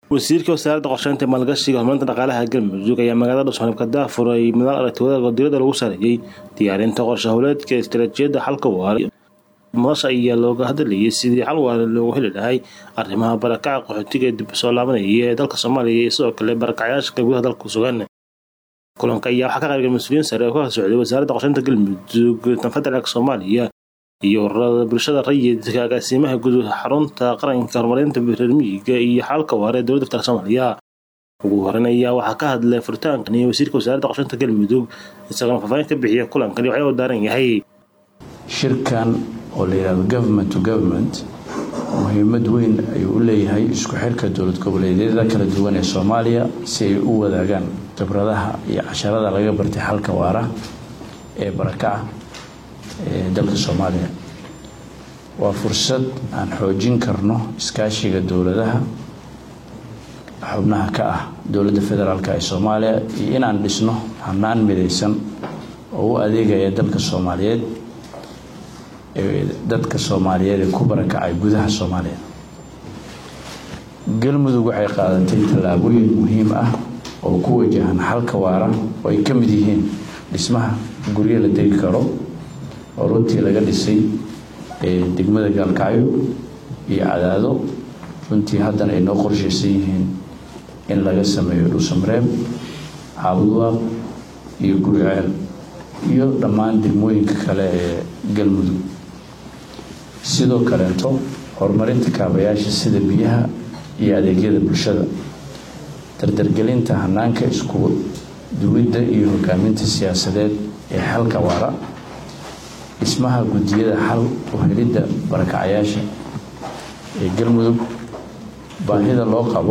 wasiirka wasaaradda qorsheynta maalgashiga horumarinta dhaqaalaha galmudug ayaa magaalada dhuusmareeb ka daafuray madaal aragtiyada godirada lagu saareeyey diyaarinta qorshe howleedka istaraatiijiyadda xalka waara madasha ayaa looga hadlayay sidii xal waara loogu heli lahay arrimaha barakaca qaxootiga ee dib soo laabanaya ee dalka soomaaliya iyo sidoo kale barakacayaasha gudaha dalka ku sugan kulanka ayaa waxaa ka qaybgalay mas-uuliyiin sare oo ka socday wasaaradda qorsheynta galmudug tan federaalka soomaaliya iyo ururada bulshada rayidka agaasimaha guud xarunta qaranka horumarinta reer miyiga iyo xalka waara ee dowladda federaalk soomaaliya ugu horeyn ayaa waxaa ka hadlay furitaankan iyo wasiirka wasaaradda qorsheynta galmudug isagoona faahfaahin ka bixiya kulankan iyo waxyaa u daaran yahay shirkan oo la yidhahdo government to government muhiimad weyn ayuu u leeyahay isku xirka dowlad goboleedyada kala duwan ee soomaaliya si ay u wadaagaan khibradaha iyo casharada laga bartay xalka waara ee barakaca ee dalka soomaaliya waa fursad aan xoojin karno iskaashiga dowladaha xubnaha ka ah dowladda federaalk ee soomaaliya iyo inaan dhisno hanaan midaysan oo u adeegaya dalka soomaaliyeed ee dadka soomaaliyeed ee ku barakacay gudaha soomaaliya galmudug waxay qaadatay tallaabooyin muhiim ah oo ku wajahan xalka waara oo ay ka mid yihiin dhismaha guryo la degi karo oo runtii laga dhisay degmada gaalkacyo iyo cadaado runtii haddana ay noo qorshaysan yihiin in laga sameeyo dhuusamareeb caabudwaaq iyo guriceel iyo dhammaan degmooyinka kale ee galmudug sidoo kaleeto horumarinta kaabayaasha sida biyaha iyo adeegyada bulshada dardargelinta hanaanka isku duwidda iyo hogaaminta siyaasadeed ee xalka waara dhismaha guddiyada xal u helidda barakacayaasha ee galmudug baahida loo qabo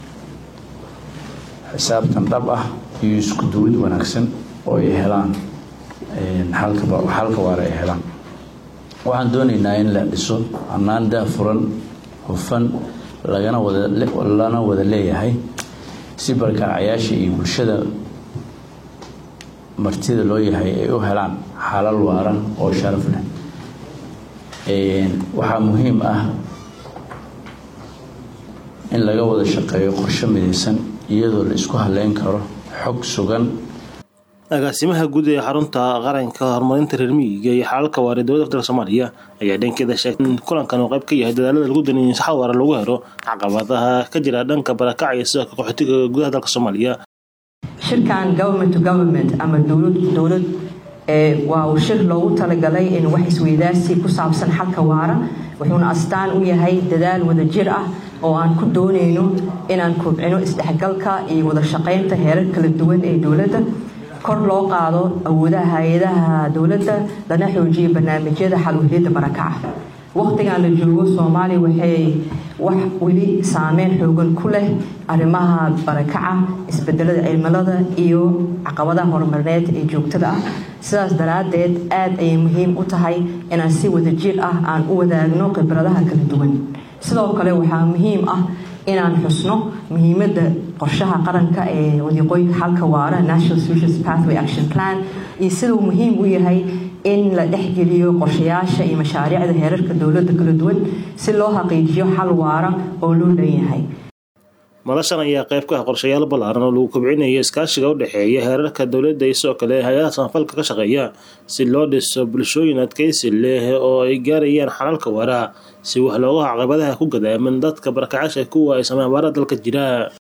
xisaabtan dhab ah iyo isku duwid wanaagsan oo ay helaan xalka waara ay helaan waxaan doonaynaa in la dhiso hanaan daafuran hufan lagana lana wada leeyahay si barakacayaasha iyo bulshada martida loo yahay ay u helaan xalal waara oo sharaf leh waxaa muhiim ah in laga wada shaqeeyo qorshe midaysan iyadoo la isku haleyn karo xog sugan agaasimaha guud ee xarunta qaranka horumarinta reer miyiga iyo xalalka waara ee dowladda federaalk soomaaliya ayaa dhankeeda sheegtay in kulankan uu qayb ka yahay dadaalada lagu daniyay saxal waara lagu helo caqabadaha ka jira dhanka barakaca iyo sidoo kale qaxootiga gudaha dalka soomaaliya shirkan government to government ama dowlad dowlad waa uu shir loogu talagalay in wax isweydaarsi ku saabsan xalka waara wuxuuna astaan u yahay dadaal wadajir ah oo aan ku doonayno inaan kobcino isdhexgalka iyo wada shaqaynta heerar kala duwan ee dowladda kor loo qaado awoodaha hay-adaha dowladda lana xoojiyo barnaamijyada xalwheliyadda barakaca waqtigan la joogo soomaaliya waxay wax weli saameyn xoogan ku leh arrimaha barakaca isbedelada cimilada iyo caqabadaha horumarineed ee joogtada ah sidaas daraaddeed aad ayay muhiim u tahay inaan si wadajir ah aan u wadaagno khibradaha kala duwan sidoo kale waxaa muhiim ah inaan xusno muhiimadda qorshaha qaranka ee wadiiqooyinka xalka waara national solutions pathway action plan iyo siduu muhiim u yahay in la dhexgeliyo qorshayaasha iyo mashaariicda heerarka dowladda kala duwan si loo xaqiijiyo xal waara oo loo leeyahay madashan ayaa qayb ka ah qorshayaal ballaaran oo lagu kobcinayo iskaashiga u dhexeeya heerarka dowladda iyo sidoo kale hay-adaha samafalka ka shaqeeya si loo dhiso bulshooyin adkaysi leh oo ay gaarayaan xalalka waara si wax looga caqabadaha ku gadaaman dadka barakacaasha kuwa ay sameyn abaara dalka jira